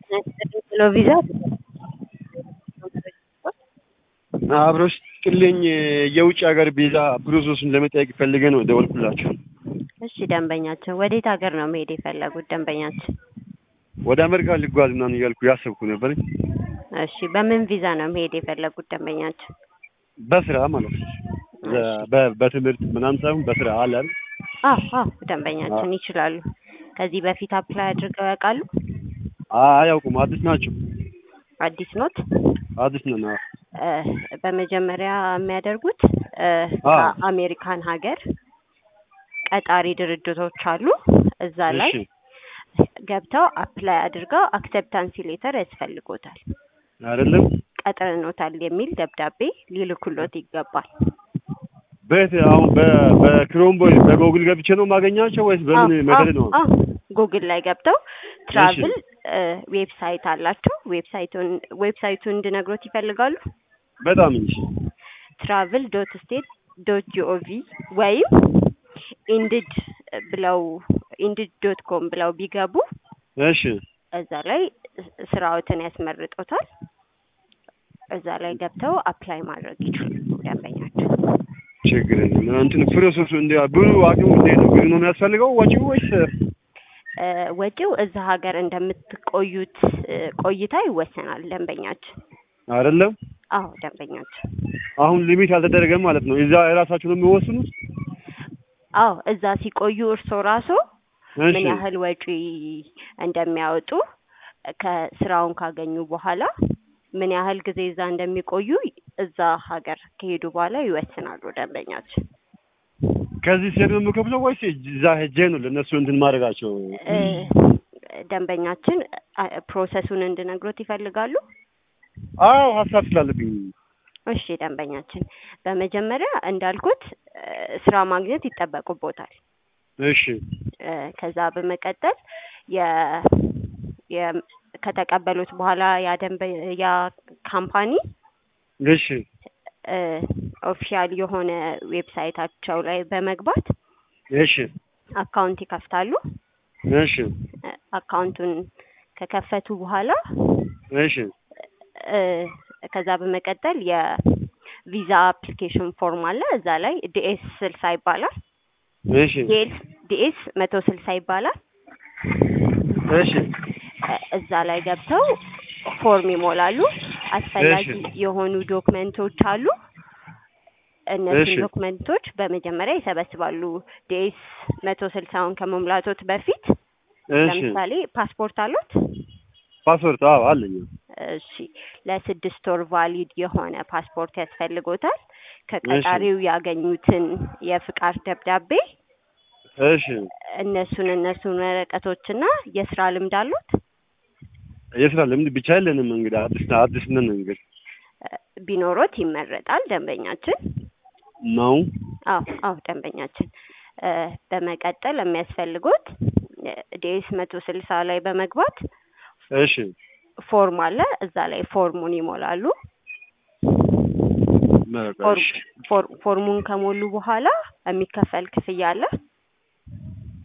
ብሎ ቪዛ አብሮሽ ጥልኝ የውጭ ሀገር ቪዛ ፕሮሰሱን ለመጠየቅ ፈልገ ነው ደወልኩላችሁ። እሺ ደንበኛችን ወዴት ሀገር ነው መሄድ የፈለጉት ደንበኛችን? ወደ አሜሪካ ልጓዝ ምናምን እያልኩ ያሰብኩ ነበር። እሺ በምን ቪዛ ነው መሄድ የፈለጉት ደንበኛችን? በስራ ማለት ነው። በ- በትምህርት ምናምን ሳይሆን በስራ አለ አይደል? አዎ አዎ ደንበኛችን ይችላሉ። ከዚህ በፊት አፕላይ አድርገው ያውቃሉ? አያውቁም። አዲስ ናቸው። አዲስ ኖት? አዲስ ነን። አዎ። እ፣ በመጀመሪያ የሚያደርጉት እ፣ አዎ። ከአሜሪካን ሀገር ቀጣሪ ድርጅቶች አሉ። እዛ ላይ እሺ ገብተው አፕላይ አድርገው አክሴፕታንሲ ሌተር ያስፈልጎታል። አይደለም። ቀጥረኖታል የሚል ደብዳቤ ሊልኩሎት ይገባል። በየት አሁን በ- በክሮም ቦይ በጎግል ገብቼ ነው የማገኛቸው ወይስ በምን አዎ፣ መደድ ነው? አዎ፣ ጉግል ላይ ገብተው ትራቭል ዌብሳይት አላቸው። ዌብሳይቱን ዌብሳይቱን እንድነግሮት ይፈልጋሉ? በጣም እንጂ ትራቭል ዶት ስቴት ዶት ጂኦቪ ወይም ኢንድድ ብለው ኢንድድ ዶት ኮም ብለው ቢገቡ እሺ እዛ ላይ ስራዎትን ያስመርጦታል። እዛ ላይ ገብተው አፕላይ ማድረግ ይችላሉ ደንበኛቸው። ችግር የለም። እንትን ፕሮሰሱ እንደ ብዙ አቅሙ እንዴት ነው? ብዙ ነው የሚያስፈልገው ወጪው ወይስ እ፣ ወጪው እዛ ሀገር እንደምትቆዩት እ፣ ቆይታ ይወሰናል ደንበኛችን። አይደለም? አዎ ደንበኛችን። አሁን ሊሚት አልተደረገም ማለት ነው። እዛ የራሳችሁ ነው የሚወስኑት? አዎ እዛ ሲቆዩ እርሶ ራሱ እሺ ምን ያህል ወጪ እንደሚያወጡ ከስራውን ካገኙ በኋላ ምን ያህል ጊዜ እዛ እንደሚቆዩ እዛ ሀገር ከሄዱ በኋላ ይወስናሉ ደንበኛችን። ከዚህ ሲሄድ ነው የምከፍለው ወይስ እዛ ሄጄ ነው ለእነሱ እንትን ማድረጋቸው? እ፣ ደንበኛችን አ- ፕሮሰሱን እንድነግሮት ይፈልጋሉ? አዎ ሀሳብ ስላለብኝ እሺ ደንበኛችን፣ በመጀመሪያ እንዳልኩት እ፣ ስራ ማግኘት ይጠበቁቦታል። እሺ እ፣ ከዛ በመቀጠል የ የ ከተቀበሉት በኋላ ያ ደንበ ያ ካምፓኒ እሺ ኦፊሻል የሆነ ዌብሳይታቸው ላይ በመግባት እሺ አካውንት ይከፍታሉ። እሺ እ፣ አካውንቱን ከከፈቱ በኋላ እሺ እ፣ ከዛ በመቀጠል የቪዛ አፕሊኬሽን ፎርም አለ። እዛ ላይ ዲኤስ ስልሳ ይባላል። እሺ ዲኤስ መቶ ስልሳ ይባላል። እሺ እ፣ እዛ ላይ ገብተው ፎርም ይሞላሉ። አስፈላጊ እሺ። የሆኑ ዶክመንቶች አሉ። እነዚህን እሺ። ዶክመንቶች በመጀመሪያ ይሰበስባሉ። ዲኤስ መቶ ስልሳውን ከመሙላቶት በፊት እሺ ለምሳሌ ፓስፖርት አሉት? ፓስፖርት አዎ አለኝ። እሺ ለስድስት ወር ቫሊድ የሆነ ፓስፖርት ያስፈልጎታል። ከቀጣሪው ያገኙትን የፍቃድ ደብዳቤ እሺ እነሱን እነሱን ወረቀቶችና የስራ ልምድ አሉት? የስራ ልምድ ብቻ የለንም እንግዲህ አዲስ አዲስ ነን እንግዲህ እ፣ ቢኖሮት ይመረጣል ደንበኛችን። ነው። አዎ አዎ ደንበኛችን እ፣ በመቀጠል የሚያስፈልጉት ዲኤስ መቶ ስልሳ ላይ በመግባት እሺ ፎርም አለ። እዛ ላይ ፎርሙን ይሞላሉ። በቃ ፎርም እሺ ፎር- ፎርሙን ከሞሉ በኋላ የሚከፈል ክፍያ አለ።